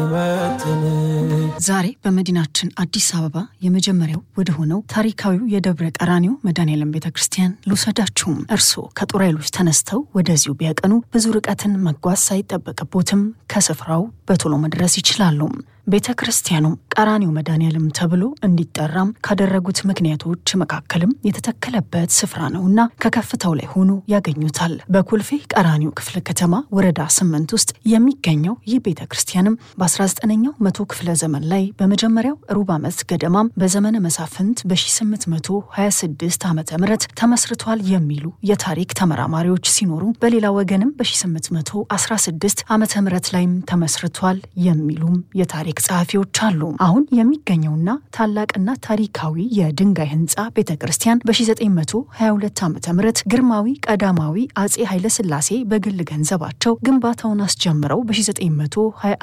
ዛሬ በመዲናችን አዲስ አበባ የመጀመሪያው ወደ ሆነው ታሪካዊው የደብረ ቀራኒዮ መድኃኔዓለም ቤተ ክርስቲያን ልውሰዳችሁም። እርስዎ ከጦር ኃይሎች ተነስተው ወደዚሁ ቢያቀኑ ብዙ ርቀትን መጓዝ ሳይጠበቅቦትም ከስፍራው በቶሎ መድረስ ይችላሉ። ቤተ ክርስቲያኑ ቀራኒዮ መድኃኔዓለም ተብሎ እንዲጠራም ካደረጉት ምክንያቶች መካከልም የተተከለበት ስፍራ ነውና ከከፍታው ላይ ሆኖ ያገኙታል። በኮልፌ ቀራኒዮ ክፍለ ከተማ ወረዳ ስምንት ውስጥ የሚገኘው ይህ ቤተ ክርስቲያንም በ19ኛው መቶ ክፍለ ዘመን ላይ በመጀመሪያው ሩብ ዓመት ገደማም በዘመነ መሳፍንት በ1826 ዓ ም ተመስርቷል የሚሉ የታሪክ ተመራማሪዎች ሲኖሩ በሌላ ወገንም በ1816 ዓ ም ላይም ተመስርቷል የሚሉም የታሪክ ጸሐፊዎች አሉ። አሁን የሚገኘውና ታላቅና ታሪካዊ የድንጋይ ህንፃ ቤተ ክርስቲያን በ1922 ዓ ም ግርማዊ ቀዳማዊ አጼ ኃይለሥላሴ በግል ገንዘባቸው ግንባታውን አስጀምረው በ1920